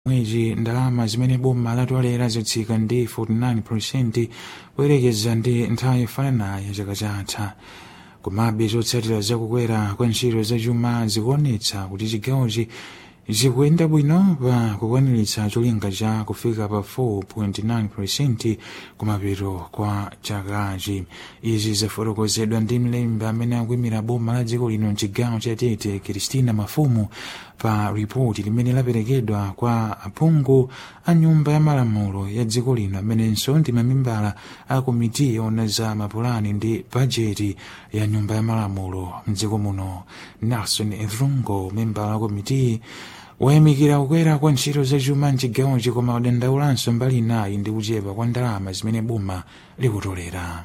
mwezi ndalama zimene boma latolera zatsika ndi 49 kuyerekeza ndi nthawi yofananayo chaka chatha komabe zotsatira zakukwera kwa ntchito zachuma zikuonetsa kuti chigawochi zikuyenda bwino pa kukwaniritsa cholinga cha kufika pa 4.9 kumapeto kwa chakachi izi zafotokozedwa ndi mlembi amene akuyimira boma la dziko lino mchigawo cha tete kristina mafumu pa ripoti limene laperekedwa kwa aphungu a nyumba ya malamulo ya dziko lino amenenso ndi mamembala a komiti yoona za mapulani ndi bajeti ya nyumba ya malamulo mdziko muno nelson evrungo membala wa komiti wayamikira kukwera kwa ntchito zachuma mchigawochi koma wadandaulanso mbali inayi ndi kuchepa kwa ndalama zimene boma likutolera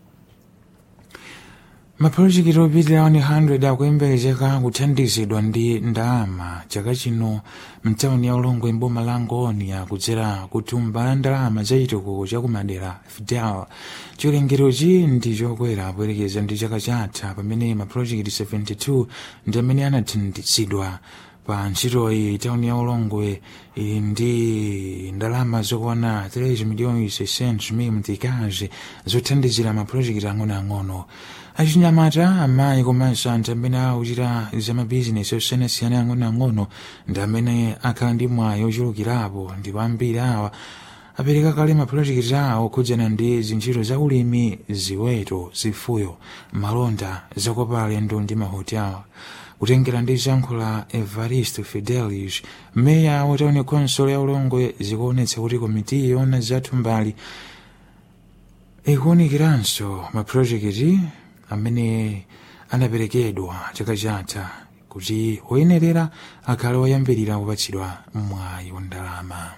mapulojekiti opitira 100 akuyembekezeka kuthandizidwa ndi ndalama chaka chino mtawuni ya ulongwe mboma la ngonia kudzera kuthumba la ndalama za chitukuko chakumadera fidel chiwerengerochi ndi chokwera poyerekeza ndi chaka chatha pamene mapulojekiti 72 ndi amene anathandizidwa pa ntchitoyi tawuni ya ulongwe ili ndi ndalama zokwana 3 miliyoni 600 mil mtikazi zothandizira mapulojekiti ang'onoang'ono achinyamata amayi komanso anthu amene akuchita zamabizinesi osiyanasiyana ang'onoang'ono ndi amene akhala ndi mwayi ochulukirapo ndipo ambiri awa apereka kale mapulojekiti awo okhudzana ndi zintchito za ulimi ziweto zifuyo malonda zakopa alendo ndi mahotel kutengera ndi zankho la evaristo fidelis meya wa tawuni konsolo ya ulongwe zikuonetsa kuti komiti yoona zathu mbali ikuwunikiranso mapulojekiti amene anaperekedwa chaka chatha kuti woyenerera akhale woyambirira kupatsidwa mwayi wa ndalama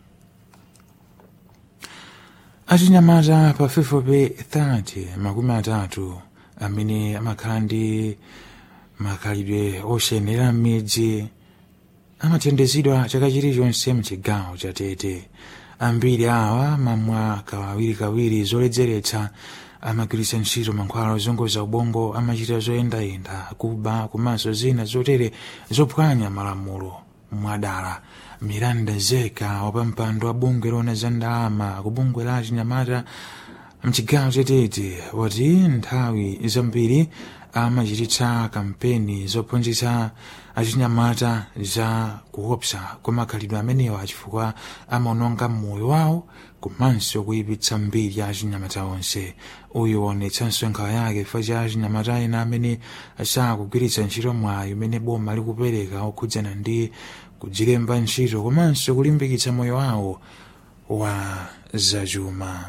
achinyamata pafupifupi 30 makumi atatu amene amakhala ndi makhalidwe osayenera m'midzi amathandizidwa chaka chilichonse mchigawo cha tete ambiri awa mamwa kawirikawiri zoledzeretsa amagwiritsa ntchito mankhwala ozunguza ubongo amachita zoyendayenda kuba komanso zina zotere zophwanya malamulo mwadala miranda zeka wapampando wa bungwe loona za ndalama ku bungwe la achinyamata mchigawo chatete wati nthawi zambiri amachititsa kampeni zophunzitsa achinyamata za kuopsa kwa makhalidwe amenewa chifukwa amaononga moyo wawo komanso kuyipitsa mbiri ya achinyamata onse uyu waonetsanso nkhawa yake chifukwa cha achinyamata ena amene sakugwiritsa ntchito mwayi umene boma likupereka okhudzana ndi kudzilemba ntchito komanso kulimbikitsa moyo wawo wa zachuma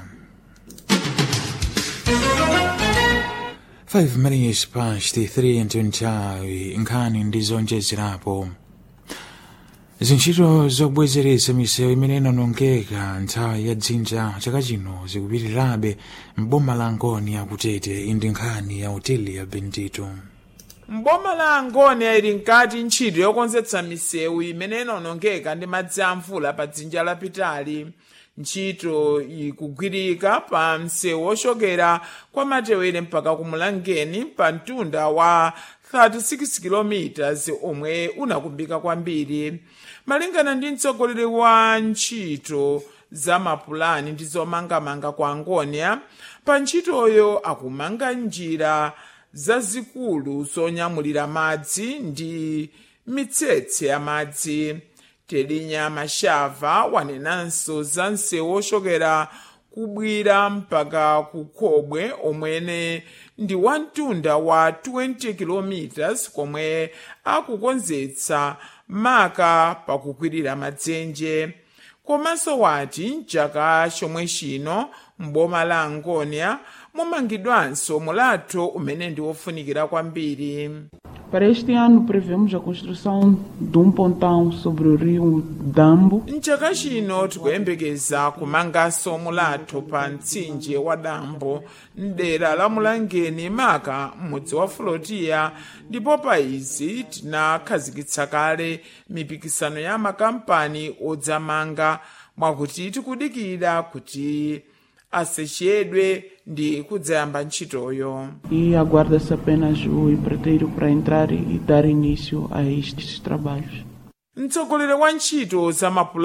5 minutes past 3 nthawi nkhani ndi zonjezerapo zintchito zobwezeretsa misewu imene inanongeka nthawi ya dzinja chaka chino zikupitirirabe mboma la ngoni akutete indi nkhani ya hoteli ya bendito mboma la angoni ili nkati ntchito yokonzetsa misewu imene inanongeka ndi madzi a mvula pa dzinja lapitali ntchito ikugwirika pa msewu ochokera kwa matewere mpaka kumulangeni pa mtunda wa 36 km omwe unakumbika kwambiri malingana ndi mtsogoleri wa ntchito za mapulani ndi zomangamanga kwa angonia pa ntchitoyo akumanga njira zazikulu zonyamulira madzi ndi mitsetse ya madzi telinya mashava wanenanso za msewu ochokera kubwira mpaka kukhobwe omwene ndi wamtunda wa 20 km komwe akukonzetsa maka pakukwirira madzenje komanso wati mchaka chomwe chino mboma la angonia mumangidwanso mulatho umene ndi wofunikira kwambiri Para este ano prevemos a construção de um pontão sobre o rio Dambo. mchaka chino tikuyembekeza kumanganso mulatho pa mtsinje wa dambo mdera la mulangeni maka m'mudzi wa flotiya ndipo pa izi tinakhazikitsa kale mipikisano ya makampani odzamanga mwakuti tikudikira kuti asechedwe ndi kudzayamba ntchitoyo E aguarda-se apenas o empreiteiro para entrar e dar início a estes trabalhos. mtsogoleri wa ntchito za mapulani